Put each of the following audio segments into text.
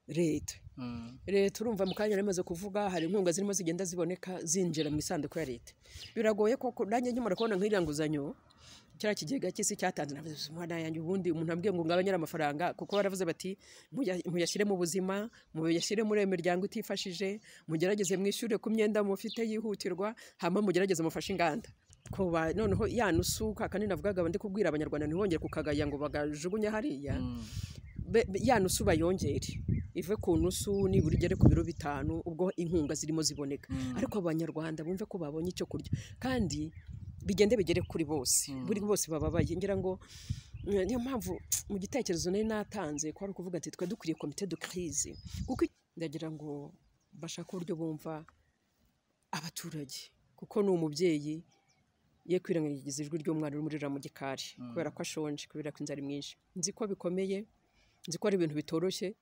leta leta urumva mu kanya yamaze kuvuga hari inkunga zirimo zigenda ziboneka zinjira mu isanduku ya leta biragoye ko nanjye nkimara kubona nk'iriya nguzanyo kiriya kigega cy'isi cyatanze umwana yanjye ubundi umuntu ambwiye ngo ngabanyere amafaranga kuko baravuze bati muyashyire mu buzima muyashyire muri iyo miryango itifashije mugerageze mwishyure ku myenda mufite yihutirwa hama mugerageze mufashe inganda kuba noneho ya nusu ka kanini navugaga ndi kubwira abanyarwanda ntibongere kukagaya ngo bagajugunye hariya ya nusu bayongere ive ku nusu nibura igere ku biro bitanu ubwo inkunga zirimo ziboneka ariko abanyarwanda bumve ko babonye icyo kurya kandi bigende bigere kuri bose buri bose bababaye ngira ngo niyo mpamvu mu gitekerezo nari natanze ko ari ukuvuga ati twe dukwiriye komite de crise kuko ndagira ngo bashake uburyo bumva abaturage kuko ni umubyeyi ye kwirengagiza ijwi ry'umwana uri muri mu gikari kubera ko ashonje kubera ko inzara mwinshi nzi ko bikomeye nzi ko ari ibintu bitoroshye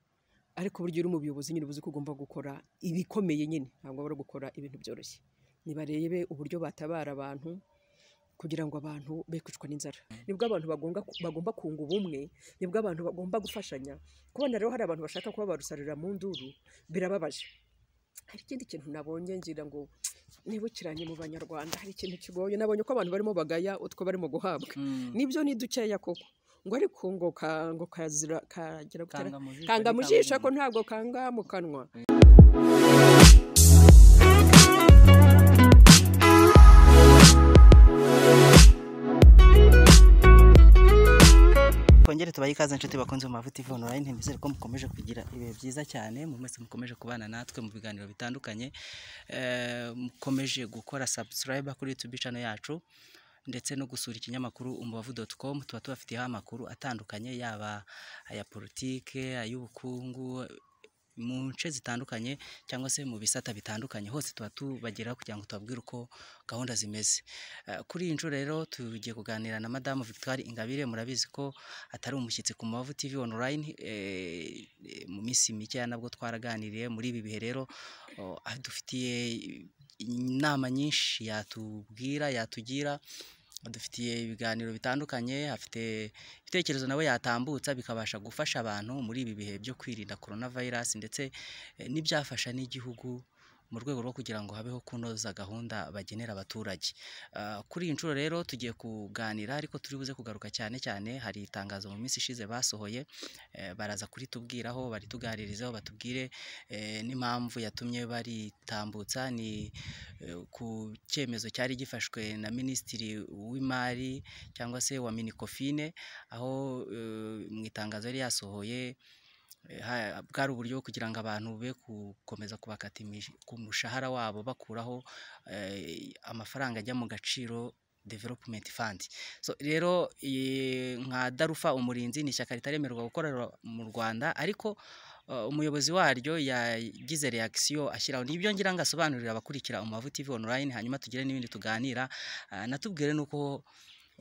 ariko burya uri mu buyobozi nyine uzi ko ugomba gukora ibikomeye nyine ntabwo bari gukora ibintu byoroshye nibarebe uburyo batabara abantu kugira ngo abantu be kwicwa n'inzara nibwo abantu bagomba kunga ubumwe nibwo abantu bagomba gufashanya kubona rero hari abantu bashaka kuba barusarurira mu nduru birababaje hari ikindi kintu nabonye ngira ngo nibukiranye mu banyarwanda hari ikintu kigoye nabonye ko abantu barimo bagaya utwo barimo guhabwa nibyo ni dukeya koko ngo ariko ngo ngo kazira kagira kanga mu jisho ko ntabwo kanga mu kanwa twongere tubaye ikaze inshuti bakunze mu mavuta ivunura online mbizere ko mukomeje kugira ibihe byiza cyane mu mwese mukomeje kubana natwe mu biganiro bitandukanye mukomeje gukora subscribe kuri YouTube channel yacu ndetse no gusura ikinyamakuru umubavu.com tuba tubafiteho amakuru atandukanye yaba aya politike ay'ubukungu mu nce zitandukanye cyangwa se mu bisata bitandukanye hose tuba tubageraho kugira ngo tubabwire uko gahunda zimeze kuri iyi nshuro rero tugiye kuganira na madamu victoire ingabire murabizi ko atari umushyitsi ku mavu tv online mu minsi mikeya nabwo twaraganiriye muri ibi bihe rero dufitiye inama nyinshi yatubwira yatugira dufitiye ibiganiro bitandukanye afite ibitekerezo nawe yatambutsa bikabasha gufasha abantu muri ibi bihe byo kwirinda korona vayirasi ndetse n'ibyafasha n'igihugu mu rwego rwo kugira ngo habeho kunoza gahunda bagenera abaturage kuri iyi nshuro rero tugiye kuganira ariko turi buze kugaruka cyane cyane hari itangazo mu minsi ishize basohoye baraza kuritubwiraho barituganirizeho batubwire n'impamvu yatumye baritambutsa ni ku cyemezo cyari gifashwe na minisitiri w'imari cyangwa se wa minikofine aho mu itangazo yari yasohoye bwari uburyo kugira ngo abantu be gukomeza kubakata ku mushahara wabo bakuraho amafaranga ajya mu gaciro development fund so rero nka darufa umurinzi ni ishyaka ritaremerwa gukorera mu rwanda ariko umuyobozi waryo yagize reakisiyo ashyiraho nibyo ngira ngo asobanurire abakurikira umubavu tv online hanyuma tugire n'ibindi tuganira natubwire n'uko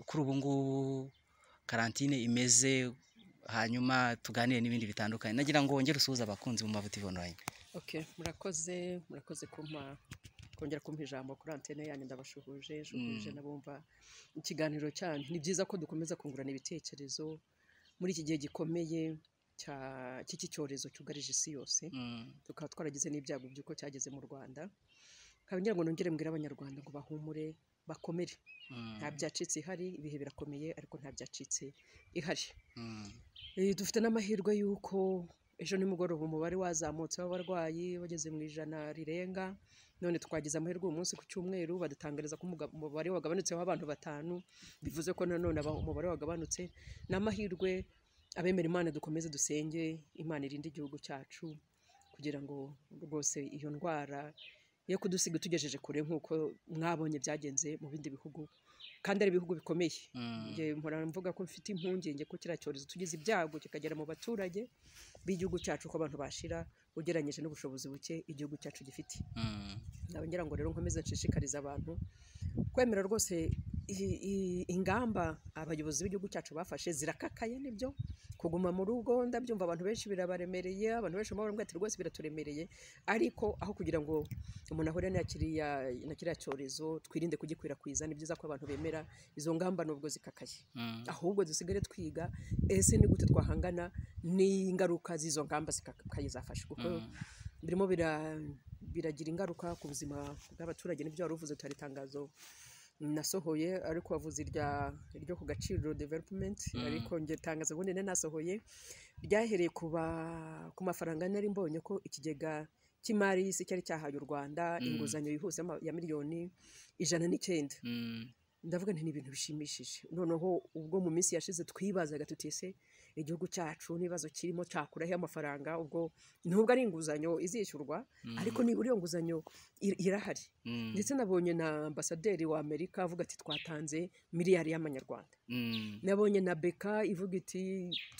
kuri ubu ngubu karantine imeze hanyuma tuganire n'ibindi bitandukanye nagira ngo wongere usuhuze abakunzi mu mavuta online oke murakoze murakoze kumpa kongera kumpa ijambo kuri antene yanyu ndabashuhuje shuhuje n'abumva ikiganiro cyanyu ni byiza ko dukomeza kungurana ibitekerezo muri iki gihe gikomeye cy'iki cyorezo cyugarije isi yose tukaba twaragize n'ibyago by'uko cyageze mu rwanda ngira ngo nongere mbwire abanyarwanda ngo bahumure bakomere nta byacitse ihari ibihe birakomeye ariko nta byacitse ihari dufite n'amahirwe y'uko ejo nimugoroba umubare wazamutse w'abarwayi bageze mu ijana rirenga none twagize amahirwe uyu munsi ku cyumweru badutangariza ko umubare wagabanutseho abantu batanu bivuze ko nanone umubare wagabanutse ni amahirwe abemera imana dukomeze dusenge imana irinde igihugu cyacu kugira ngo rwose iyo ndwara yo kudusiga tugejeje kure nk'uko mwabonye byagenze mu bindi bihugu kandi ari ibihugu bikomeye mpora mvuga ko mfite impungenge ko kiriya cyorezo tugize ibyago kikagera mu baturage b'igihugu cyacu ko abantu bashira ugereranyije n'ubushobozi buke igihugu cyacu gifite ngira ngo rero nkomeze nshishikariza abantu kwemera rwose ingamba abayobozi b'igihugu cyacu bafashe zirakakaye nibyo kuguma mu rugo ndabyumva abantu benshi birabaremereye abantu benshi bamwe ati rwose biraturemereye ariko aho kugira ngo umuntu ahure na kiriya na kiriya cyorezo twirinde kugikwirakwiza ni byiza ko abantu bemera izo ngamba nubwo zikakaye Mm. ahubwo dusigare twiga ese ni gute twahangana n'ingaruka z'izo ngamba zikakaye zafashe kuko birimo bira- biragira ingaruka ku buzima bw'abaturage n'ibyo wari uvuze tutari itangazo nasohoye ariko wavuze irya ryo ku gaciro development Mm. ariko njye itangazo ubundi nari nasohoye ryahereye ku ba- ku mafaranga nari mbonye ko ikigega cy'imari y'isi cyari cyahaye u rwanda Mm. inguzanyo yihuse y'ama- ya miliyoni ijana n'icyenda Mm. ndavuga nti ni ibintu bishimishije noneho ubwo mu minsi yashize twibazaga tuti ese igihugu cyacu n'ibibazo kirimo cyakura he amafaranga ubwo nubwo ari inguzanyo izishyurwa ariko nibura iyo nguzanyo ir- irahari Mm. ndetse nabonye na ambasaderi wa amerika avuga ati twatanze miliyari y'amanyarwanda Mm. nabonye na beka ivuga iti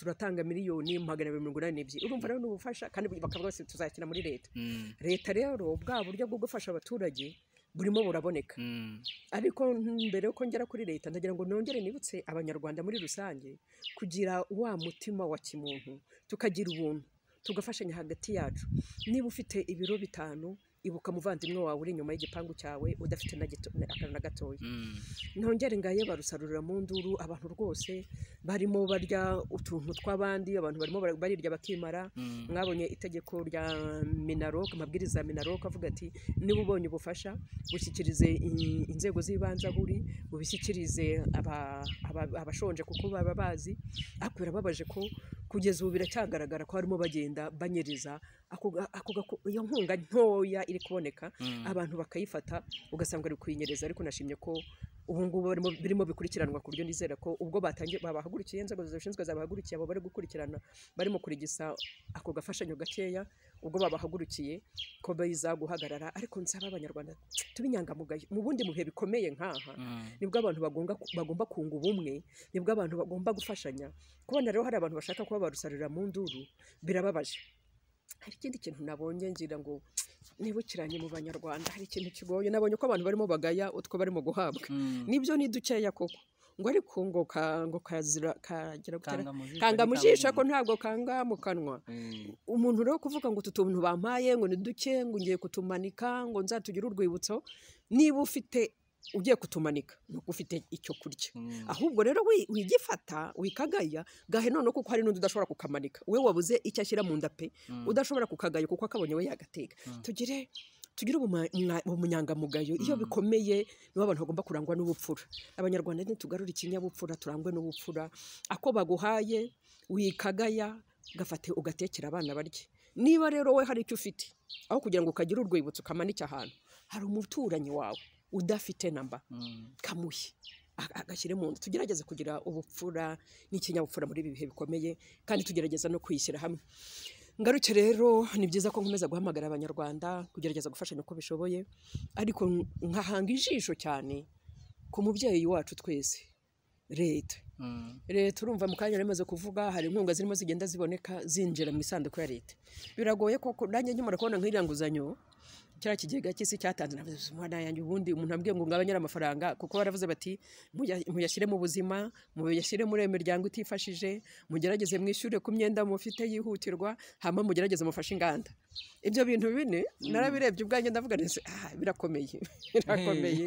turatanga miliyoni magana abiri mirongo inani n'ebyiri urumva rero ni ubufasha kandi bakavuga bose tuzakina muri leta Mm. leta rero bwa buryo bwo gufasha abaturage burimo buraboneka Mm. ariko mbere yuko ngera kuri leta ndagira ngo nongere nibutse abanyarwanda muri rusange kugira wa mutima wa kimuntu tukagira ubuntu tugafashanya hagati yacu niba ufite ibiro bitanu ibuka umuvandimwe wawe uri inyuma y'igipangu cyawe udafite na gito- na- akantu na gatoya Mm. ntongere ngaye barusarurira mu nduru abantu rwose barimo barya utuntu tw'abandi abantu barimo bara- barirya bakimara Mm. mwabonye itegeko rya minarok amabwiriza ya minarok avuga ati niba ubonye ubufasha bushyikirize in- inzego z'ibanze aho uri bubishyikirize aba- aba- abashonje kuko baba bazi ariko birababaje ko kugeza ubu biracyagaragara ko harimo bagenda banyereza ako ga- ako gako- iyo nkunga ntoya iri kuboneka Mm. abantu bakayifata ugasanga bari kuyinyereza ariko nashimye ko ubu ngubu barimo- birimo bikurikiranwa ku buryo nizera ko ubwo batangiye babahagurukiye inzego zibishinzwe zabahagurukiye abo bari gukurikirana barimo kurigisa ako gafashanyo gakeya ubwo babahagurukiye ko biza guhagarara ariko nsaba abanyarwanda tube inyangamugayo mu bundi mu bihe bikomeye nk'aha Mm. nibwo abantu bagomba, bagomba kunga ubumwe nibwo abantu bagomba gufashanya kubona rero hari abantu bashaka kuba barusarurira mu nduru birababaje hari ikindi kintu nabonye ngira ngo nibukiranye mu banyarwanda hari ikintu kigoye nabonye ko abantu barimo bagaya utwo barimo guhabwa Mm. nibyo ni dukeya koko ngo ariko ngo ka- ngo kazira kagira gutera Kanga mu jisho, kanga mu jisho ntikanga ko ntabwo kanga mu kanwa Mm. umuntu rero kuvuga ngo utu tuntu bampaye ngo ni duke ngo ngiye kutumanika ngo nzatugire urwibutso niba ufite ugiye kutumanika ni uko ufite icyo kurya Mm. ahubwo rero wi- wigifata wikagaya gahe noneho kuko hari n'undi udashobora kukamanika we wabuze icyo ashyira mu nda pe Mm. udashobora kukagaya kuko akabonye we yagateka Mm. tugire tugire ubuma- mwa- ubunyangamugayo iyo Mm. bikomeye nibo abantu bagomba kurangwa n'ubupfura abanyarwanda ntitugarure ikinyabupfura turangwe n'ubupfura ako baguhaye wikagaya gafate ugatekera abana barye niba rero we hari icyo ufite aho kugira ngo ukagire urwibutso ukamanike ahantu hari umuturanyi wawe udafite namba Mm. kamuhe a- agashyire mu nda tugerageze kugira ubupfura n'ikinyabupfura muri ibi bihe bikomeye kandi tugerageza no kwishyira hamwe ngaruke rero ni byiza ko nkomeza guhamagara abanyarwanda kugerageza gufashanya uko bishoboye ariko n- nkahanga ijisho cyane ku mubyeyi wacu twese leta Mm. leta urumva mu kanya yari imaze kuvuga hari inkunga zirimo zigenda ziboneka zinjira mu isanduku ya leta biragoye koko nanjye nkimara kubona nk'iriya nguzanyo kiriya kigega cy'isi cyatanze navuze "Uzi, mwana yanjye ubundi umuntu ambwiye ngo ngabanyare amafaranga kuko baravuze bati "Muya- muyashyire mu buzima muyashyire muri iyo miryango itifashije mugerageze mwishyure ku myenda mufite yihutirwa hama mugerageze mufashe inganda ibyo bintu bine narabirebye ubwanjye ndavuga nese birakomeye birakomeye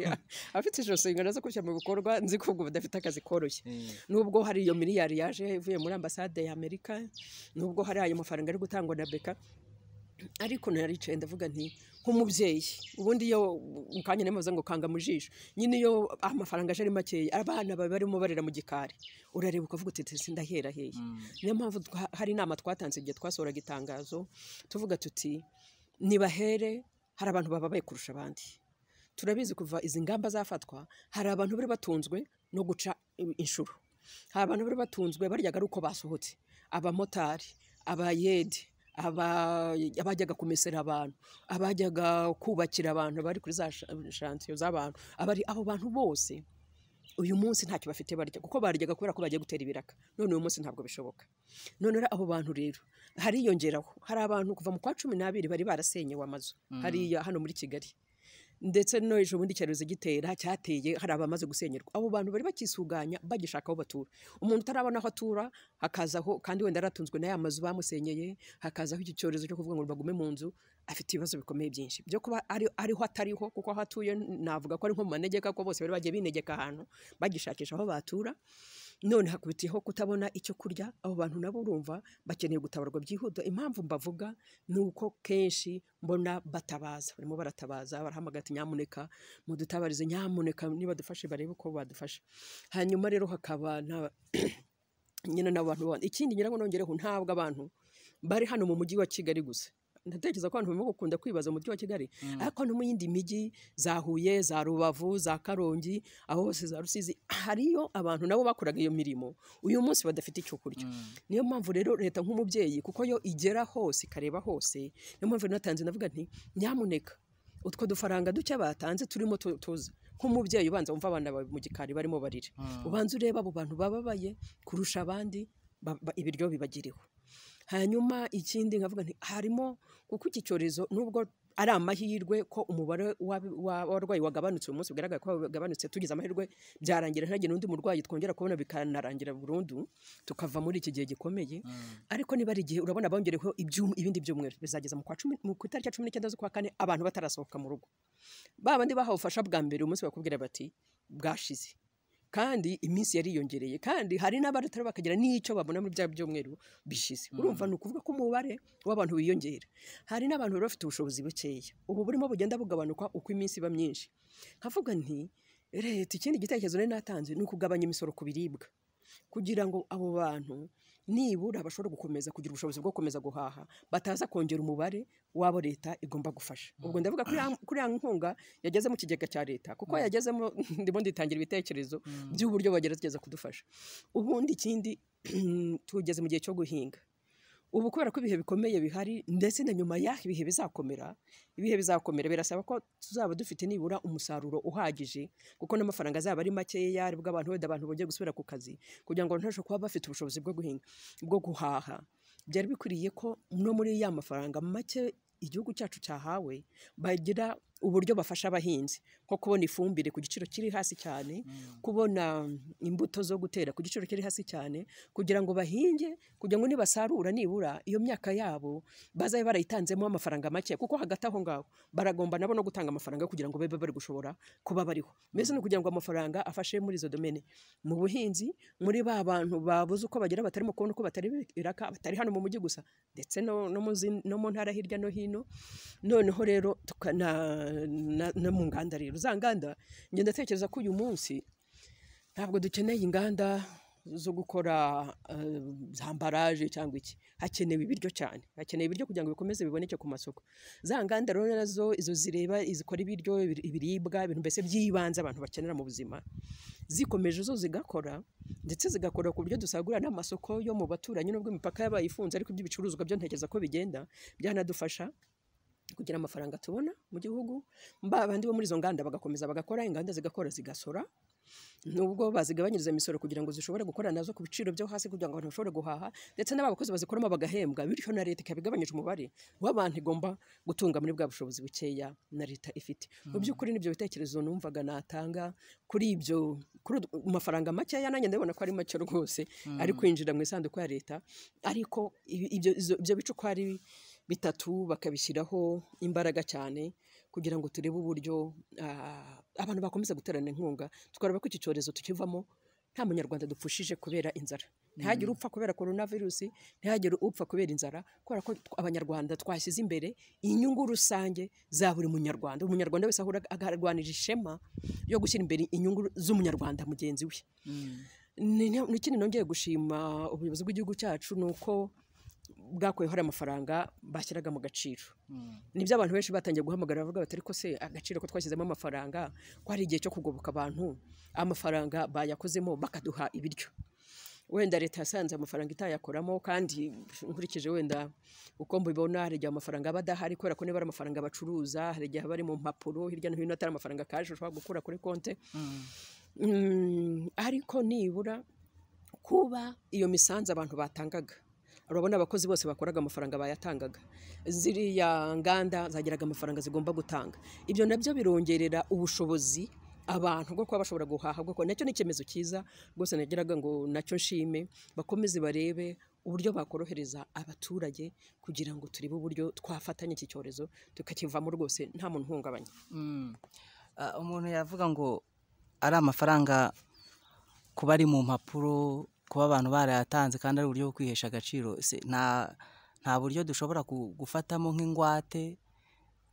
abafite ijosi ingano zo gushyira mu bikorwa nzi ko ubwo badafite akazi koroshye Mm. nubwo hari iyo miliyari yaje ivuye muri ambasade ya amerika nubwo hari ayo mafaranga ari gutangwa na beka ariko naricaye ndavuga nti nk'umubyeyi ubundi iyo mu kanya nemaze ngo kanga mu jisho nyine iyo amafaranga aje ari makeya abana baba barimo barira mu gikari urareba ukavuga uti "Ese ndahera hehe Mm. niyo mpamvu twa- hari inama twatanze igihe twasohoraga itangazo tuvuga tuti nibahere hari abantu bababaye kurusha abandi turabizi kuva izi ngamba zafatwa hari abantu bari batunzwe no guca i- inshuro hari abantu bari batunzwe baryaga ari uko basohotse abamotari abayede aba- abajyaga kumesera abantu abajyaga kubakira abantu bari kuri za sha- shansiyo z'abantu abari abo bantu bose uyu munsi ntacyo bafite barya kuko baryaga kubera ko bagiye gutera ibiraka none uyu munsi ntabwo bishoboka none rero abo bantu rero hariyongeraho hari abantu kuva mu kwa cumi n'abiri bari barasenyewe amazu hariya hano muri kigali ndetse no hejuru ubundi icyorezo gitera cyateye hari abamaze gusenyerwa abo bantu bari bakisuganya bagishaka aho batura umuntu utarabona aho atura hakazaho kandi wenda yaratunzwe na ya mazu bamusenyeye hakazaho icyo cyorezo cyo kuvuga ngo bagume mu nzu afite ibibazo bikomeye byinshi byo kuba ari ariho atariho kuko aho atuye navuga ko ari nko mu manegeka ko bose bari bagiye binegeka ahantu bagishakisha aho batura none hakubitiyeho kutabona icyo kurya abo bantu nabo urumva bakeneye gutabarwa byihuta impamvu mbavuga ni uko kenshi mbona batabaza barimo baratabaza barahamagara ati nyamuneka mudutabarize nyamuneka niba dufashe barebe uko badufasha hanyuma rero hakaba na- nyine n'abantu bandi ikindi ngira ngo nongereho ntabwo abantu bari hano mu mujyi wa kigali gusa ndatekereza ko abantu barimo gukunda kwibaza mu mujyi wa kigali ariko no mu yindi mijyi za huye za rubavu za karongi aho hose za rusizi hariyo abantu nabo bakoraga iyo mirimo uyu munsi badafite icyo kurya niyo mpamvu rero leta nk'umubyeyi kuko yo igera hose ikareba hose niyo mpamvu rero natanze ndavuga nti nyamuneka utwo dufaranga duke batanze turimo tu- tuza nk'umubyeyi ubanza wumva abana bawe mu gikari barimo barira ubanza ureba abo bantu bababaye kurusha abandi ba- ba- ibiryo bibagiriwe hanyuma ikindi nkavuga nti harimo kuko iki cyorezo nubwo ari amahirwe ko umubare w'abi- wa- w'abarwayi wagabanutse uyu munsi bigaragara ko wagabanutse tugize amahirwe byarangira ntihagire undi murwayi twongera kubona bikanarangira burundu tukava muri iki gihe gikomeye ariko niba ari igihe urabona bongereho ibyum- ibindi byumweru bizageza mu kwa cumi mu ku itariki ya cumi n'icyenda z'ukwa kane abantu batarasohoka mu rugo ba bandi bahawe ubufasha bwa mbere uyu munsi bakubwira bati bwashize kandi iminsi yariyongereye kandi hari n'abadatari bakagira n'icyo babona muri bya byumweru bishize urumva ni ukuvuga ko umubare w'abantu wiyongera hari n'abantu bari bafite ubushobozi bukeya ubu burimo bugenda bugabanuka uko iminsi iba myinshi nkavuga nti leta ikindi gitekerezo nari natanze ni ukugabanya imisoro ku biribwa kugira ngo abo bantu nibura bashobora gukomeza kugira ubushobozi bwo gukomeza guhaha bataza kongera umubare w'abo leta igomba gufasha ubwo ndavuga kuri ya- kuri ya nkunga yageze mu kigega cya leta kuko yagezemo ndimo nditangira ibitekerezo by'uburyo bagerageza kudufasha ubundi ikindi tugeze mu gihe cyo guhinga ubu kubera ko ibihe bikomeye bihari ndetse na nyuma y'aho ibihe bizakomera ibihe bizakomera birasaba ko tuzaba dufite nibura umusaruro uhagije kuko n'amafaranga azaba ari makeya aribwo abantu wenda abantu bongeye gusubira ku kazi kugira ngo ntashobora kuba bafite ubushobozi bwo guhinga bwo guhaha byari bikwiriye ko no muri ya mafaranga make igihugu cyacu cyahawe bagira uburyo bafasha abahinzi nko kubona ifumbire ku giciro kiri hasi cyane kubona imbuto zo gutera ku giciro kiri hasi cyane kugira ngo bahinge kugira ngo nibasarura nibura iyo myaka yabo bazabe barayitanzemo amafaranga make kuko hagati aho ngaho baragomba nabo no gutanga amafaranga kugira ngo babe bari gushobora kuba bariho mbese ni ukugira ngo amafaranga afashe muri izo domene mu buhinzi muri ba bantu babuze uko bagera batarimo kubona uko batari biraka batari hano mu mujyi gusa ndetse no, no, mu zin- no mu ntara hirya no hino noneho rero tuka- na- na- no mu nganda rero za nganda njye ndatekereza ko uyu munsi ntabwo dukeneye inganda zo gukora eh, za ambaraje cyangwa iki hakenewe ibiryo cyane hakenewe ibiryo kugira ngo bikomeze biboneke ku masoko za nganda rero nazo izo zireba izikora ibiryo ibir- ibiribwa ibintu mbese by'ibanze abantu bakenera mu buzima zikomeje zo zigakora ndetse zigakora ku buryo dusagurira n'amasoko yo mu baturanyi nubwo imipaka yabaye ifunze ariko iby'ibicuruzwa byo ntekereza ko bigenda byanadufasha kugira amafaranga tubona mu gihugu ba bandi bo muri izo nganda bagakomeza bagakora inganda zigakora zigasora nubwo bazigabanyiriza imisoro kugira ngo zishobore gukora nazo ku biciro byo hasi kugira ngo abantu bashobore guhaha ndetse n'abakozi bazikoramo bagahembwa bityo na leta ikaba igabanyije umubare w'abantu igomba gutunga muri bwa bushobozi bukeya na leta ifite mu by'ukuri nibyo bitekerezo numvaga natanga kuri ibyo kuri ud- mafaranga makeya nanjye ndabona ko ari make rwose ari kwinjira mu isanduku ya leta ariko ibi- ibyo izo- ibyo bice uko ari bitatu bakabishyiraho imbaraga cyane kugira ngo turebe uburyo ah, abantu bakomeza guterana inkunga tukareba ko iki cyorezo tukivamo nta munyarwanda dupfushije kubera inzara ntihagire upfa kubera korona virusi ntihagire upfa kubera inzara kubera ko tw- abanyarwanda twashyize imbere inyungu rusange za buri munyarwanda umunyarwanda wese ahora agarwanira ishema yo gushyira imbere inyungu z'umunyarwanda mugenzi we ni ni- ni ikindi nongeye gushima ubuyobozi bw'igihugu cyacu ni uko bwakuyeho hari amafaranga bashyiraga mu gaciro nibyo abantu benshi batangiye guhamagara bavuga bati ariko se agaciro ko twashyizemo amafaranga ko hari igihe cyo kugoboka abantu amafaranga bayakozemo bakaduha ibiryo wenda leta yasanze amafaranga itayakoramo kandi nkurikije wenda uko mbibona hari igihe amafaranga aba adahari kubera ko niba ari amafaranga bacuruza hari igihe aba ari mu mpapuro hirya no hino atari amafaranga kaje ushobora gukura kuri konte Mm, ariko nibura kuba iyo misanzu abantu batangaga urabona abakozi bose bakoraga amafaranga bayatangaga ziriya nganda zagiraga amafaranga zigomba gutanga ibyo nabyo birongerera ubushobozi abantu bwo kuba bashobora guhaha bwo kuba nacyo ni icyemezo cyiza rwose nagiraga ngo nacyo nshime bakomeze barebe uburyo bakorohereza abaturage kugira ngo turebe uburyo twafatanya iki cyorezo tukakivamo rwose nta muntu uhungabanya Ah, umuntu yavuga ngo ari amafaranga kuba ari mu mpapuro kuba abantu barayatanze kandi ari uburyo bwo kwihesha agaciro se nta nta buryo dushobora ku- gufatamo nk'ingwate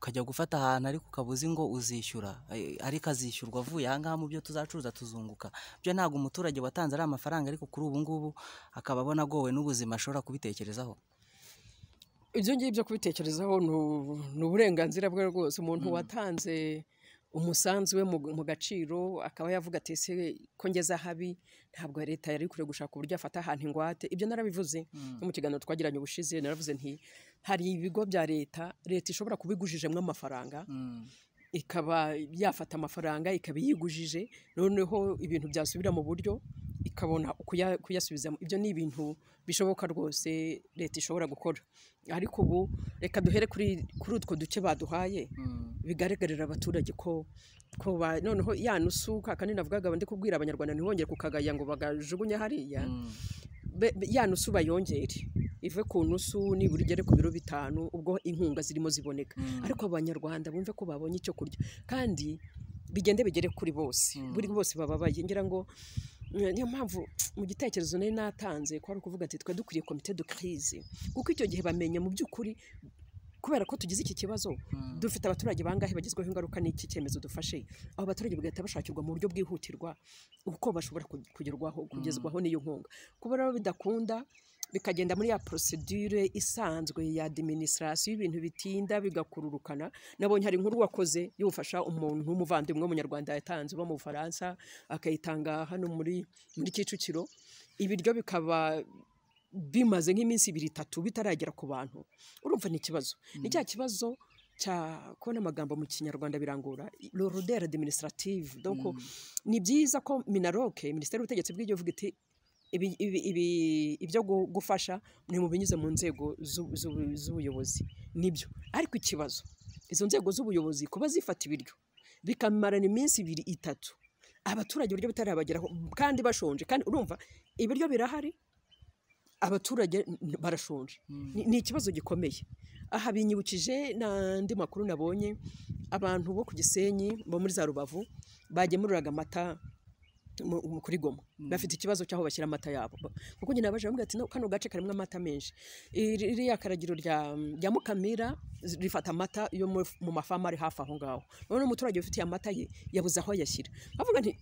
ukajya gufata ahantu ariko ukaba uzi ngo uzishyura eh, ariko azishyurwa avuye ahangaha mu byo tuzacuruza tuzunguka byo ntabwo umuturage watanze ari amafaranga ariko kuri ubu ngubu akaba abona agowe n'ubuzima ashobora kubitekerezaho ibyo ngibyo kubitekerezaho ni u- ni uburenganzira bwe rwose umuntu watanze umusanzu we mu mu gaciro akaba yavuga ati ese ko ngeze ahabi ntabwo leta yari kure gushaka uburyo afata ahantu ingwate ibyo narabivuze no mu kiganiro twagiranye ubushize naravuze nti hari ibigo bya leta leta ishobora kuba igujijemo amafaranga ikaba yafata amafaranga ikaba iyigujije noneho ibintu byasubira mu buryo ikabona kuya- kuyasubizamo ibyo ni ibintu bishoboka rwose leta ishobora gukora ariko ubu reka duhere kuri kuri utwo duce baduhaye bigaragarira abaturage ko ko ba noneho ya nusu ka kane navugaga ndi kubwira abanyarwanda ntibongere kukagaya ngo bagajugunye hariya be- be- ya nusu bayongere ive ku nusu nibura igere ku biro bitanu ubwo inkunga zirimo ziboneka ariko abanyarwanda bumve ko babonye icyo kurya kandi bigende bigere kuri bose buri bose bababaye ngira ngo mm, niyo mpamvu mu gitekerezo nari natanze ko ari ukuvuga ati twe dukwiye komite de crise kuko icyo gihe bamenya mu by'ukuri kubera ko tugize iki kibazo dufite abaturage bangahe bagezweho ingaruka n'iki cyemezo dufashe abo baturage bagahita bashakirwa mu buryo bwihutirwa uko bashobora ku- kugerwaho kugezwaho n'iyo nkunga kuba rero bidakunda bikagenda muri ya procedure isanzwe ya administration y'ibintu bitinda bigakururukana nabonye hari inkuru wakoze yufasha umuntu w'umuvandimwe w'umunyarwanda yatanze uba mu bufaransa akayitanga hano muri muri kicukiro ibiryo bikaba bimaze nk'iminsi ibiri itatu bitaragera ku bantu urumva ni ikibazo ni cya kibazo cya kubona amagambo mu kinyarwanda birangora l'ordre administrative donc ni byiza ko minaroke minisiteri y'ubutegetsi bw'igihugu iti ibi- ibi- ibi- ibyo gu- gufasha ni mu binyuze mu nzego z'u- z'u- z'ubuyobozi nibyo ariko ikibazo izo nzego z'ubuyobozi kuba zifata ibiryo bikamarana iminsi ibiri itatu abaturage uburyo bitarabageraho kandi bashonje kandi urumva ibiryo birahari abaturage n- barashonje Ni- ni ikibazo gikomeye aha binyibukije n'andi makuru nabonye abantu bo ku gisenyi bo muri za rubavu bagemuriraga amata mu- mu- kuri goma bafite ikibazo cy'aho bashyira amata yabo Ba- kuko nyine abaje bambwira ati "No, kano gace karimo amata menshi Iri- iriya karagiro rya rya mukamira zi- rifata amata yo mu mu mafamu ari hafi aho ngaho none umuturage ufitiye amata ye yabuze aho ayashyira avuga nti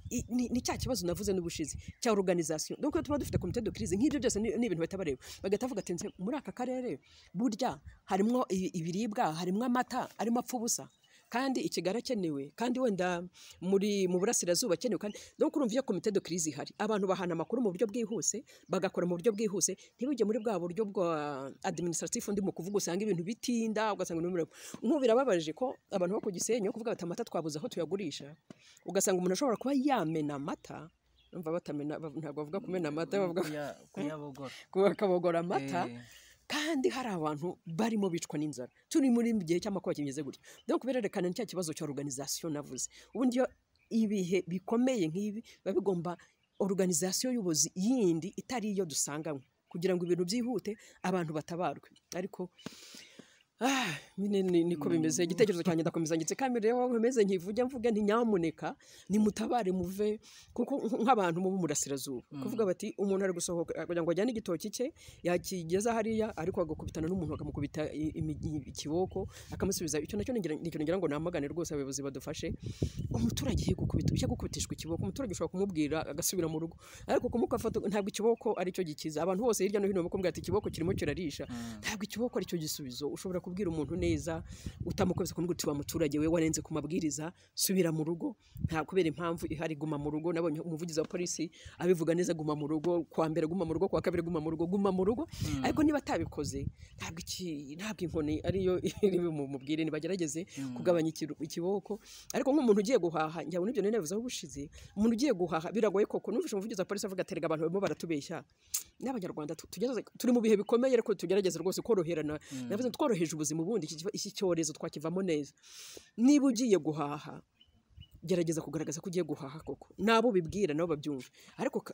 i- ni ni cya kibazo navuze n'ubushizi cya organisation donc iyo tuba dufite komite de crise nk'ibyo byose ni ni ibintu bahita bareba bagahita bavuga ati "Nse, muri aka karere burya harimo i- ibiribwa harimo amata arimo apfa ubusa kandi ikigara akenewe kandi wenda muri mu burasirazuba akenewe kandi no kurumva iyo komite de crise ihari abantu bahana amakuru mu buryo bwihuse bagakora mu buryo bwihuse ntibujye muri bwa buryo bwa administratif undi mu kuvuga usanga ibintu bitinda ugasanga ni umurego nk'ubu birababaje ko abantu bo ku gisenyi kuvuga bati amata twabuze aho tuyagurisha ugasanga umuntu ashobora kuba yamena amata numva batamena ba- ntabwo bavuga kumena amata bavuga kuyabogora kuba- bakabogora amata Eh. kandi hari abantu barimo bicwa n'inzara turi muri mu gihe cy'amakuba kimeze gutya donc birerekana ni cya kibazo cya organisation navuze ubundi iyo ibihe bikomeye nk'ibi biba bigomba organisation y'ubuyobozi yindi itari iyo dusanganywe kugira ngo ibintu byihute abantu batabarwe ariko ah, nyine ni- niko bimeze igitekerezo cyanjye ndakomeza ngitse kamere rero nkomeze nkivuge mvuge nti nyamuneka nimutabare muve kuko nk- nk'abantu bo mu burasirazuba kuvuga bati umuntu ari gusohoka kugira ngo ajyane igitoki cye yakigeza hariya ariko agakubitana n'umuntu akamukubita i- imi- i- ikiboko akamusubiza icyo nacyo ngira- nicyo ngira ngo namagane rwose abayobozi badufashe umuturage iyo gukubita iyo gukubitishwa ikiboko umuturage ushobora kumubwira agasubira mu rugo ariko kumukafata ntabwo ikiboko aricyo gikiza abantu bose hirya no hino bamukubwira ati ikiboko kirimo kirarisha ntabwo ikiboko aricyo gisubizo ushobora kubwira umuntu neza utamukubise kumubwira uti wa muturage we warenze ku mabwiriza subira mu rugo nta kubera impamvu ihari guma mu rugo nabonye umuvugizi wa polisi abivuga neza guma mu rugo kwa mbere guma mu rugo kwa kabiri guma mu rugo guma mu rugo ariko niba atabikoze ntabwo iki ntabwo inkoni ariyo iri bumubwire nibagerageze kugabanya ikiru- ikiboko ariko nk'umuntu ugiye guhaha njya muri ibyo nari nabivuzeho ubushize umuntu ugiye guhaha biragoye koko numvise umuvugizi wa polisi avuga ati "Erega abantu barimo baratubeshya n'abanyarwanda tu- tugeze- turi mu bihe bikomeye ariko tugerageza rwose koroherana navuze ngo tworoheje ubuzima ubundi iki kiba- iki cyorezo twakivamo neza niba ugiye guhaha gerageza kugaragaza ko ugiye guhaha koko nabo bibwira nabo babyumva ariko ka-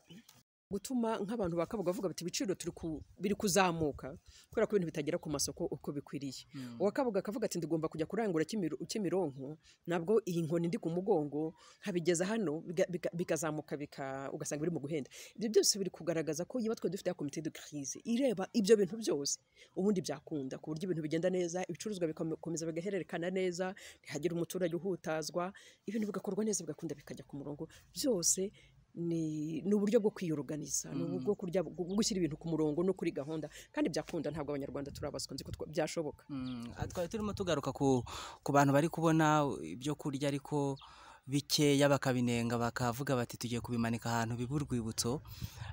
gutuma nk'abantu bakavuga bavuga bati ibiciro turi ku- biri kuzamuka kubera ko ibintu bitagera ku masoko uko bikwiriye uwakabuga akavuga ati ndigomba kujya kurangura Kimiro- kimironko nabwo iyi nkoni ndi ku mugongo nkabigeza hano biga- biga- bikazamuka bika ugasanga biri mu guhenda ibyo byose biri kugaragaza ko niba twari dufite ya komite de crise ireba ibyo bintu byose ubundi byakunda ku buryo ibintu bigenda neza ibicuruzwa bikomeza bigahererekana neza ntihagire umuturage uhutazwa ibintu bigakorwa neza bigakunda bikajya ku murongo byose ni ni uburyo bwo kwiyoruganiza ni uburyo bwo kurya- bwo gushyira ibintu ku murongo no kuri gahunda kandi byakunda ntabwo abanyarwanda turabazwa nzi ko twa- byashoboka Mm, ah, twari turimo tugaruka ku, ku bantu bari kubona ibyo kurya ariko bikeya bakabinenga bakavuga bati tugiye kubimanika ahantu biba urwibutso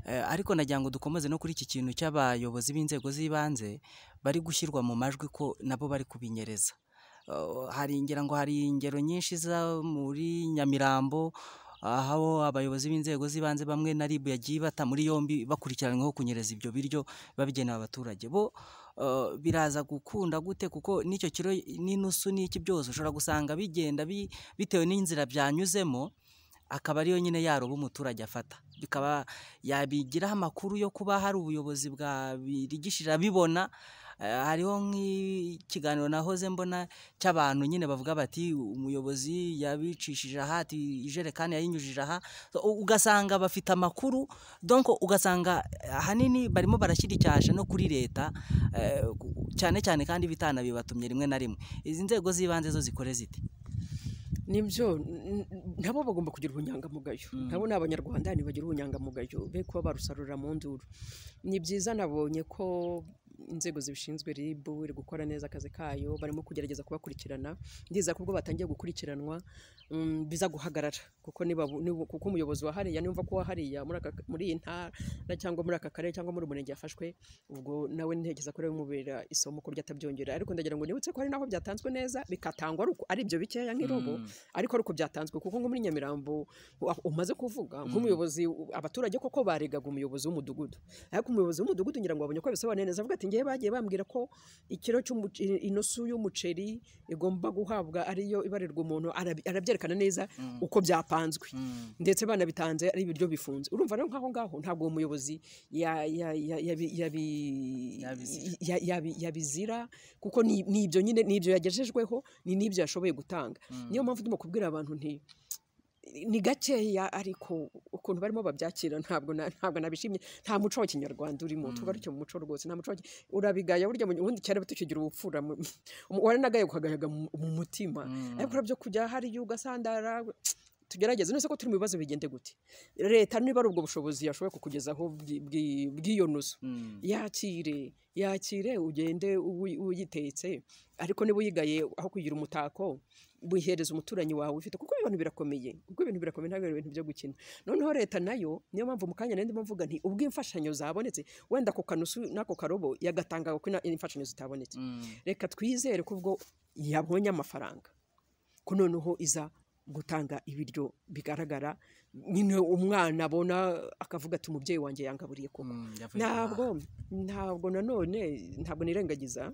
Eh, ariko nagira ngo dukomeze no kuri iki kintu cy'abayobozi b'inzego z'ibanze bari gushyirwa mu majwi ko nabo bari kubinyereza Eh, hari ngira ngo hari ingero nyinshi za muri nyamirambo aho abayobozi b'inzego z'ibanze bamwe na ribu yagiye bata muri yombi bakurikiranyweho kunyereza ibyo biryo babigenewe abaturage bo eh, biraza gukunda gute kuko n'icyo kiro n'inusu n'iki byose ushobora gusanga bigenda bi- bitewe n'inzira byanyuzemo akaba ariyo nyine yaroba umuturage afata bikaba yabigiraho amakuru yo kuba hari ubuyobozi bwabirigishije abibona Eh, hariho nk'ikiganiro nahoze mbona cy'abantu nyine bavuga bati umuyobozi yabicishije aha ati ijerekani yayinyujije aha So, u- ugasanga bafite amakuru donc ugasanga eh, ahanini barimo barashyira icyasha no kuri leta eh, ku- cyane cyane kandi bitanabibatumye rimwe na rimwe izi nzego z'ibanze zo zikore zite nibyo n- n- nabo bagomba kugira ubunyangamugayo nabo ni abanyarwanda ntibagira ubunyangamugayo be kuba barusarurira mu nduru ni byiza nabonye ko inzego zibishinzwe rib iri gukora neza akazi kayo barimo kugerageza kubakurikirana ndiza ko ubwo batangiye gukurikiranwa mm, biza guhagarara kuko niba bu- niba- kuko umuyobozi wa hariya nimva ko wa hariya muri aka- muri iyi ntara cyangwa muri aka karere cyangwa muri uyu murenge yafashwe ubwo nawe ntekereza ko bimubera isomo kurya atabyongera ariko ndagira ngo nibutse ko hari naho byatanzwe neza bikatangwa ari uko- ari ibyo bikeya nk'irobo ariko ariko byatanzwe kuko nko muri nyamirambo wa- umaze kuvuga nk'umuyobozi u- abaturage koko baregaga umuyobozi w'umudugudu ariko umuyobozi w'umudugudu ngira ngo babonye ko bisobanuye neza avuga ati ngewe bagiye bambwira ko ikiro cy'umuce- i- inosu y'umuceri igomba guhabwa ariyo ibarirwa umuntu arabi- arabyerekana neza uko byapanzwe ndetse banabitanze ari ibiryo bifunze urumva rero nk'aho ngaho ntabwo uwo muyobozi ya- ya- ya- yabi- yabi- Yabizira. ya- yabi- yabizira kuko ni ni ibyo nyine ni ibyo yagejejweho ni n'ibyo yashoboye gutanga niyo mpamvu ndimo kubwira abantu nti ni gakeya ariko ukuntu barimo babyakira ntabwo na- ntabwo nabishimye nta muco wa kinyarwanda urimo tugaruke mu muco rwose nta muco wa ki- urabigaya burya mu- ubundi cyane tukigira ubupfura mu- mu- waranagaye ukagayaga mu mu mutima ariko urabyo kujya hariya ugasandara tugerageze nese ko turi mu bibazo bigende gute leta niba ari ubwo bushobozi yashoboye kukugezaho bw'i- bw'i- bw'iyo nusu yakire yakire ugende uwi- uyitetse ariko niba uyigaye aho kugira umutako wihereza umuturanyi wawe ufite kuko ibintu birakomeye ubwo ibintu birakomeye ntabwo ari ibintu byo gukina noneho leta nayo niyo mpamvu mu kanya nari ndimo mvuga nti ubwo imfashanyo zabonetse wenda ako kanusu n'ako karobo yagatangaga ko ina- imfashanyo zitabonetse reka twizere ko ubwo yabonye amafaranga ko noneho iza gutanga ibiryo bigaragara nyine umwana abona akavuga ati umubyeyi wanjye yangaburiye koko ntabwo ntabwo nanone ntabwo nirengagiza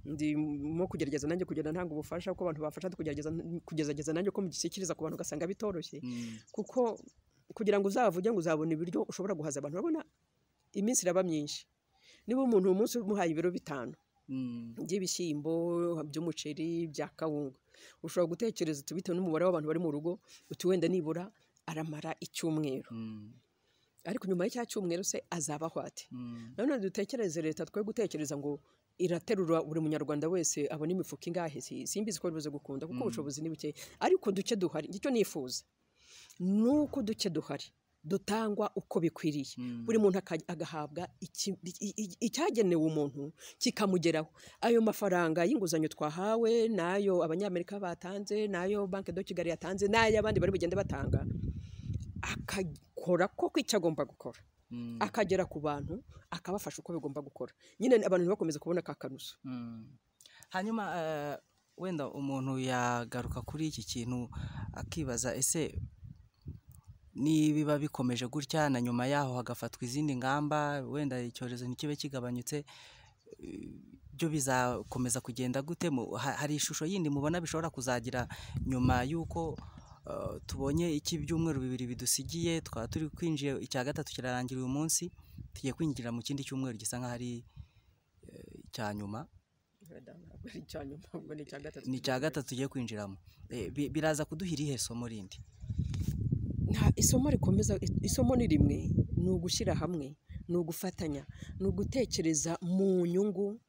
ndimo kugerageza nanjye kugenda ntanga ubufasha kuko abantu bafasha kugerageza kugezageza nanjye ko mugishyikiriza ku bantu ugasanga bitoroshye kuko kugira ngo uzavuge ngo uzabona ibiryo ushobora guhaza abantu urabona iminsi iraba myinshi niba umuntu umunsi umuhaye ibiro bitanu by'ibishyimbo by'umuceri bya kawunga ushobora gutekereza uti bitewe n'umubare w'abantu bari mu rugo uti wenda nibura aramara icyumweru ariko nyuma y'icya cyumweru se azaba ahwate nanone dutekereze leta twe gutekereza ngo iraterura buri munyarwanda wese abona imifuka ingahe Si- simbizi ko bibuze gukunda kuko ubushobozi ni buke ariko duke duhari icyo nifuza ni uko duke duhari dutangwa uko bikwiriye buri muntu aka- agahabwa iki- i- i- icyagenewe umuntu kikamugeraho ayo mafaranga y'inguzanyo twahawe n'ayo abanyamerika batanze n'ayo banki do kigali yatanze n'ay'abandi bari bugende batanga akakora koko icyo agomba gukora akagera ku bantu akabafasha uko bigomba gukora nyine abantu ntibakomeze kubona ka kanuso hanyuma eh, wenda umuntu yagaruka kuri iki kintu akibaza ese nibiba bikomeje gutya na nyuma yaho hagafatwa izindi ngamba wenda icyorezo ntikibe kigabanyutse byo bizakomeza kugenda gute Mu- ha- hari ishusho yindi mubona bishobora kuzagira nyuma y'uko uh, tubonye iki byumweru bibiri bidusigiye twaba turi kwinjiye icya gatatu kirarangira uyu munsi tugiye kwinjira mu kindi cyumweru gisa nk'aho ari eh, icya nyuma ntabwo ari icya nyuma ahubwo ni icya gatatu ni icya gatatu tugiye kwinjiramo Eh, bi- biraza kuduha irihe somo rindi nta isomo rikomeza isomo ni rimwe ni ugushyira hamwe ni ugufatanya ni ugutekereza mu nyungu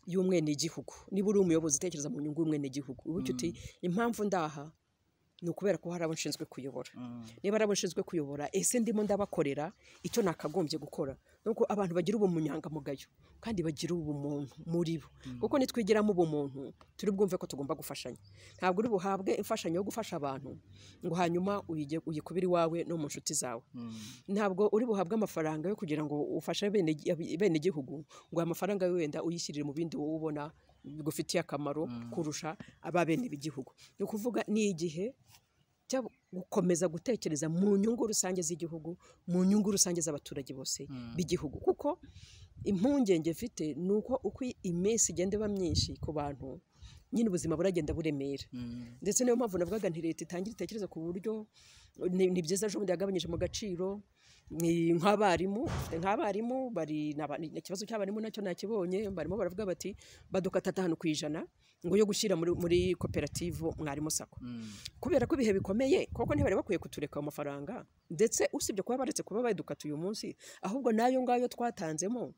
y'umwenegihugu niba uri umuyobozi utekereza mu nyungu y'umwenegihugu uba uti impamvu ndaha ni ukubera ko hari abo nshinzwe kuyobora niba ari abo nshinzwe kuyobora ese ndimo ndabakorera icyo nakagombye gukora nuko abantu bagira ubunyangamugayo kandi bagira ubumuntu muri bo kuko nitwigiramo ubumuntu turi bwumve ko tugomba gufashanya ntabwo uri buhabwe imfashanyo yo gufasha abantu ngo hanyuma uyige- uyikubire iwawe no mu nshuti zawe ntabwo uri buhabwe amafaranga yo kugira ngo ufashe bene bene gihugu ngo aya mafaranga wenda uyishyirire mu bindi wowe ubona bigufitiye akamaro kurusha aba bene b'igihugu ni ukuvuga ni igihe cyo gukomeza gutekereza mu nyungu rusange z'igihugu mu nyungu rusange z'abaturage bose b'igihugu kuko impungenge mfite ni uko uko iminsi igenda iba myinshi ku bantu nyine ubuzima buragenda buremera ndetse niyo mpamvu navugaga nti leta itangira itekereza ku buryo ni ni byiza ejo bundi yagabanyije mu gaciro ni nk'abarimu ufite nk'abarimu bari n'aba- ni- ikibazo cy'abarimu nacyo nakibonye barimo baravuga bati badukata atanu ku ijana ngo yo gushyira muri, muri koperative mwarimu sako kubera ko ibihe bikomeye koko ntibari bakwiye kutureka ayo mafaranga ndetse usibye kuba baretse kuba badukata uyu munsi ahubwo n'ayo ngayo twatanzemo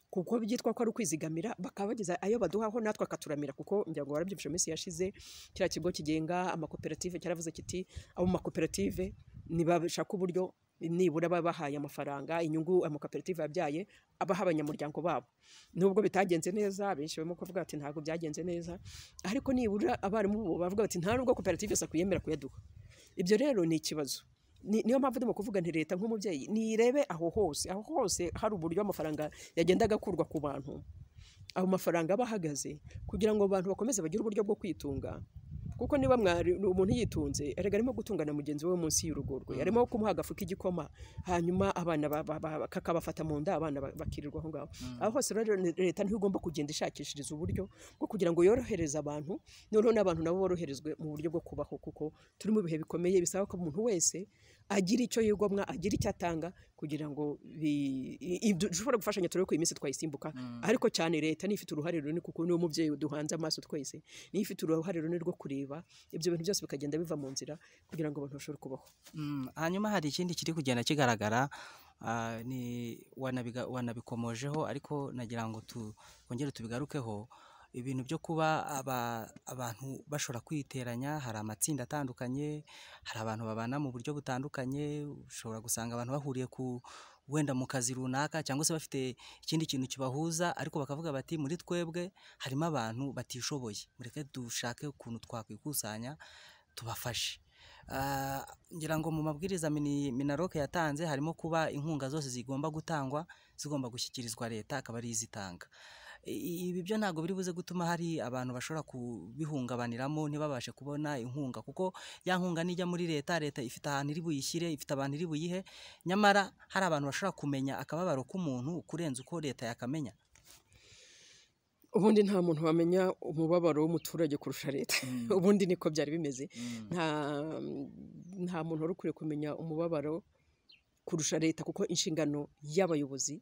kuko byitwa ko ari ukwizigamira bakaba bageza ayo baduhaho natwe akaturamira kuko ngira ngo warabyumvise mu minsi yashize kiriya kigo kigenga amakoperative cyaravuze kiti abo mu makoperative nibashaka uburyo nibura baba bahaye amafaranga inyungu amakoperative yabyaye abaha abanyamuryango babo nubwo bitagenze neza benshi barimo kuvuga bati ntabwo byagenze neza ariko nibura abarimu bo bavuga bati nta nubwo koperative sako yemera kuyaduha ibyo rero ni ikibazo Ni- niyo mpamvu ndimo kuvuga nti leta nk'umubyeyi nirebe aho hose aho hose hari uburyo amafaranga yagendaga akurwa ku bantu aho mafaranga aba ahagaze kugira ngo abantu bakomeze bagire uburyo bwo kwitunga kuko niba mwari umuntu yitunze erega arimo gutungana mugenzi we munsi y'urugo rwe arimo kumuha agafu k'igikoma hanyuma abana ba- ba- ba- kakabafata mu nda abana ba- bakirirwa aho ngaho aho hose rero ni- leta niho igomba kugenda ishakishiriza uburyo bwo kugira ngo yorohereze abantu noneho n'abantu nabo boroherezwe mu buryo bwo kubaho kuko turi mu bihe bikomeye bisaba ko umuntu wese agira icyo yigomwa agira icyo atanga kugira ngo bi- i- i- dushobore gufashanya turebe ko iyi minsi twayisimbuka ariko cyane leta niyo ifite uruhare runini kuko niwo mubyeyi duhanze amaso twese niyo ifite uruhare runini rwo kureba ibyo bintu byose bikagenda biva mu nzira kugira ngo abantu bashobore kubaho Mm, hanyuma hari ikindi kiri kugenda kigaragara ah, ni wanabiga- wanabikomojeho ariko nagira ngo tu- twongere tubigarukeho ibintu byo kuba aba- abantu bashobora kwiteranya hari amatsinda atandukanye hari abantu babana mu buryo butandukanye ushobora gusanga abantu bahuriye ku wenda mu kazi runaka cyangwa se bafite ikindi kintu kibahuza ariko bakavuga bati muri twebwe harimo abantu batishoboye mureke dushake ukuntu twakwikusanya tubafashe Ah, ngira ngo mu mabwiriza mini- minaroke yatanze harimo kuba inkunga zose zigomba gutangwa zigomba gushyikirizwa leta akaba ari izitanga I- ibi byo ntabwo biri buze gutuma hari abantu bashobora kubihungabaniramo ntibabashe kubona inkunga kuko ya nkunga nijya muri leta leta ifite ahantu iri buyishyire ifite abantu iri buyihe nyamara hari abantu bashobora kumenya akababaro k'umuntu kurenza uko leta yakamenya ubundi nta muntu wamenya umubabaro w'umuturage kurusha leta ubundi niko byari bimeze nta nta muntu wari ukwiye kumenya umubabaro kurusha leta kuko inshingano y'abayobozi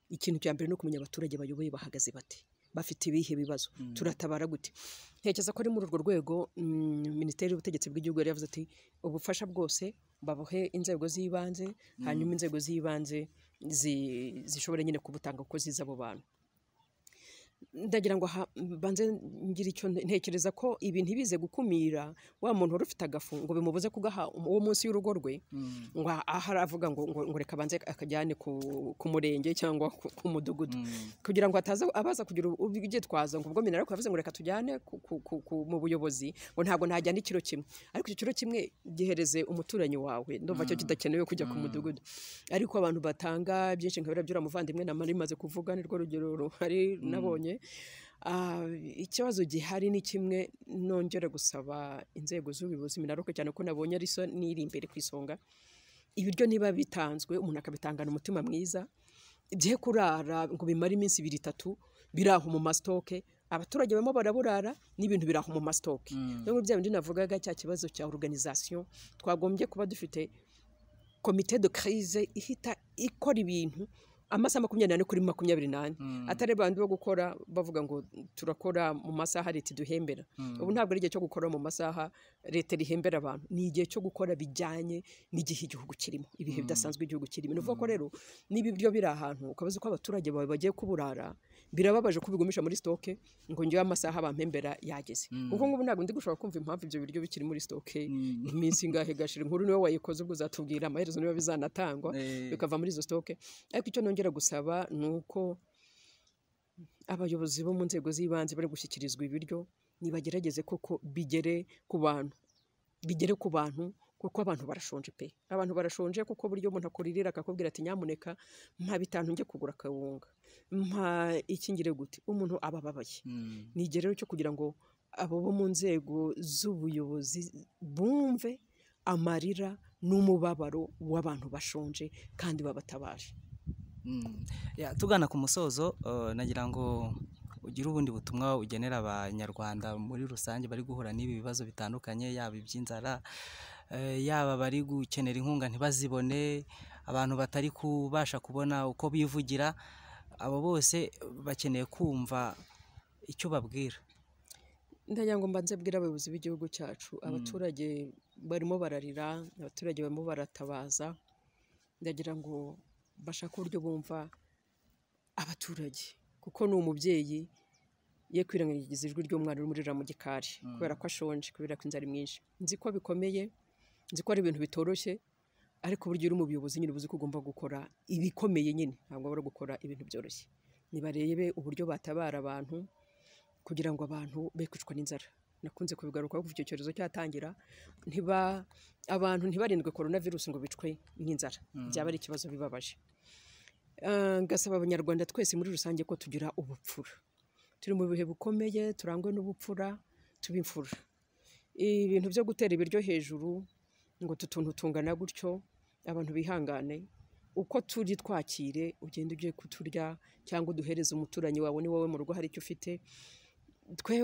ikintu cya mbere ni ukumenya abaturage bayoboye bahagaze bate bafite ibihe bibazo turatabara gute ntekereza ko ari muri urwo rwego mm, minisiteri y'ubutegetsi bw'igihugu yari yavuze ati ubufasha bwose babuhe inzego z'ibanze hanyuma inzego z'ibanze zi- zishobora nyine kubutanga kuko zizi abo bantu ndagira ngo aha mbanze ngira icyo nte- ntekereza ko ibi ntibize gukumira wa muntu wari ufite agafu ngo bimubuze kugaha um- uwo munsi y'urugo rwe ngo aha- aha aravuga ngo, ngo, ngo reka abanze akajyane ku, ku murenge cyangwa ku, ku mudugudu kugira ngo ataza abaza kugira ubwitwazo ngo ubwo minara yavuze ngo reka tujyane ku- ku- ku- ku- mu buyobozi ngo ntabwo najyana ikiro kimwe ariko icyo kiro kimwe gihereze umuturanyi wawe ndumva cyo kidakenewe kujya ku mudugudu ariko abantu batanga byinshi nka biriya by'uramuvandimwe na mari imaze kuvuga nirwo rugero ruhari nabonye Ah, ikibazo gihari ni kimwe nongera gusaba inzego z'ubuyobozi minaroke cyane ko nabonye ari so n'iri imbere ku isonga ibiryo niba bitanzwe umuntu akabitangana umutima mwiza bye kurara ngo bimare iminsi ibiri itatu biraho mu masitoke abaturage barimo baraburara n'ibintu biraho mu masitoke niyo bya bindi navugaga cya kibazo cya organization twagombye kuba dufite komite de crise ihita ikora ibintu amasaha makumyabiri n'ane kuri makumyabiri n'ane atari abantu bo gukora bavuga ngo turakora mu masaha leta iduhembera ubu ntabwo ari igihe cyo gukora mu masaha leta rihembera abantu ni igihe cyo gukora bijyanye n'igihe igihugu kirimo ibihe bidasanzwe igihugu kirimo ni ukuvuga ko rero niba ibyo biri ahantu ukabaza uko abaturage bawe bagiye kuburara birababaje kubigumisha muri sitoke ngo njyewe amasaha abampembera yageze kuko ngubu ntabwo ndi gushobora kumva impamvu ibyo biryo bikiri muri sitoke iminsi ingahe gashira inkuru niwe wayikoze ubwo uzatubwira amaherezo niba bizanatangwa bikava muri izo sitoke ariko icyo nongera gusaba ni uko abayobozi bo mu nzego z'ibanze bari gushyikirizwa ibiryo nibagerageze koko bigere ku bantu bigere ku bantu kuko abantu barashonje pe abantu barashonje kuko buryo umuntu akuririra akakubwira ati nyamuneka mpa bitanu njye kugura akawunga mpa ikingire gute umuntu aba ababaye ni igihe rero cyo kugira ngo abo bo mu nzego z'ubuyobozi bumve amarira n'umubabaro w'abantu bashonje kandi babatabaje tugana ku musozo nagira ngo ugire ubundi butumwa ugenera abanyarwanda muri rusange bari guhura n'ibi bibazo bitandukanye yaba iby'inzara yaba bari gukenera inkunga ntibazibone abantu batari kubasha kubona uko bivugira abo bose bakeneye kumva icyo ubabwira ndagira ngo mbanze bwira abayobozi b'igihugu cyacu abaturage barimo bararira abaturage barimo baratabaza ndagira ngo bashaka uburyo bumva abaturage kuko ni umubyeyi ye kwirengagiza ijwi ry'umwana urimo uririra mu gikari kubera ko ashonje kubera ko inzara mwinshi nzi ko bikomeye nzi ko ari ibintu bitoroshye ariko uburyo uri mu buyobozi nyine ubuze ko ugomba gukora ibikomeye nyine ntabwo bari gukora ibintu byoroshye nibarebe uburyo batabara abantu kugira ngo abantu be kwicwa n'inzara nakunze kubigaruka kuva icyo cyorezo cyatangira ntiba abantu ntibarindwe korona virusi ngo bicwe n'inzara byaba ari ikibazo bibabaje gasaba abanyarwanda twese muri rusange ko tugira ubupfura turi mu bihe bukomeye turangwe n'ubupfura tuba imfura ibintu byo gutera ibiryo hejuru ngo tutuntu tungana gutyo abantu bihangane uko turi twakire ugenda ugiye kuturya cyangwa uduhereza umuturanyi wawe ni wowe mu rugo hari icyo ufite twe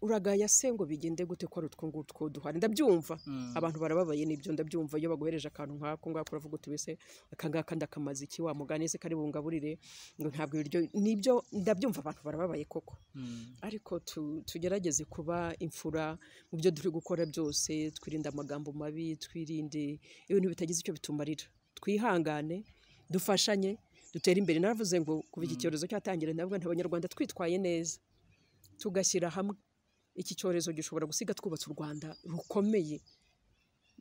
uragaya se ngo bigende gute ko ari utwo ngutwo duhana ndabyumva abantu barababaye n'ibyo ndabyumva iyo baguhereje akantu nk'ako ngako uravuga uti wese aka ngaka ndakamaze iki wa mugani se kari bungaburire ngo ntabwo ibiryo nibyo ndabyumva abantu barababaye koko ariko tugerageze kuba imfura mu byo turi gukora byose twirinde amagambo mabi twirinde ibintu bitagize icyo bitumarira twihangane dufashanye dutere imbere naravuze ngo kuva iki cyorezo cyatangira ndavuga nti abanyarwanda twitwaye neza tugashyira hamwe iki cyorezo gishobora gusiga twubatse u rwanda rukomeye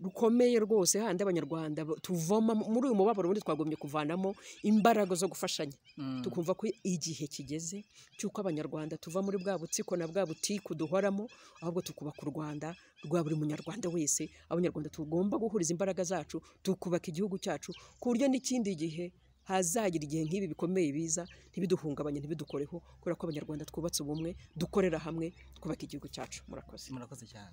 rukomeye rwose handi abanyarwanda tuvoma muri uyu mubabaro ubundi twagombye kuvanamo imbaraga zo gufashanya tukumva ko igihe kigeze cy'uko abanyarwanda tuva muri bwa butsiko na bwa butiku duhoramo ahubwo tukubaka u rwanda rwa buri munyarwanda wese abanyarwanda tugomba guhuriza imbaraga zacu tukubaka igihugu cyacu ku buryo n'ikindi gihe hazagira igihe nk'ibi bikomeye biza ntibiduhungabanye ntibidukoreho kubera ko abanyarwanda twubatse ubumwe dukorera hamwe twubaka igihugu cyacu murakoze murakoze cyane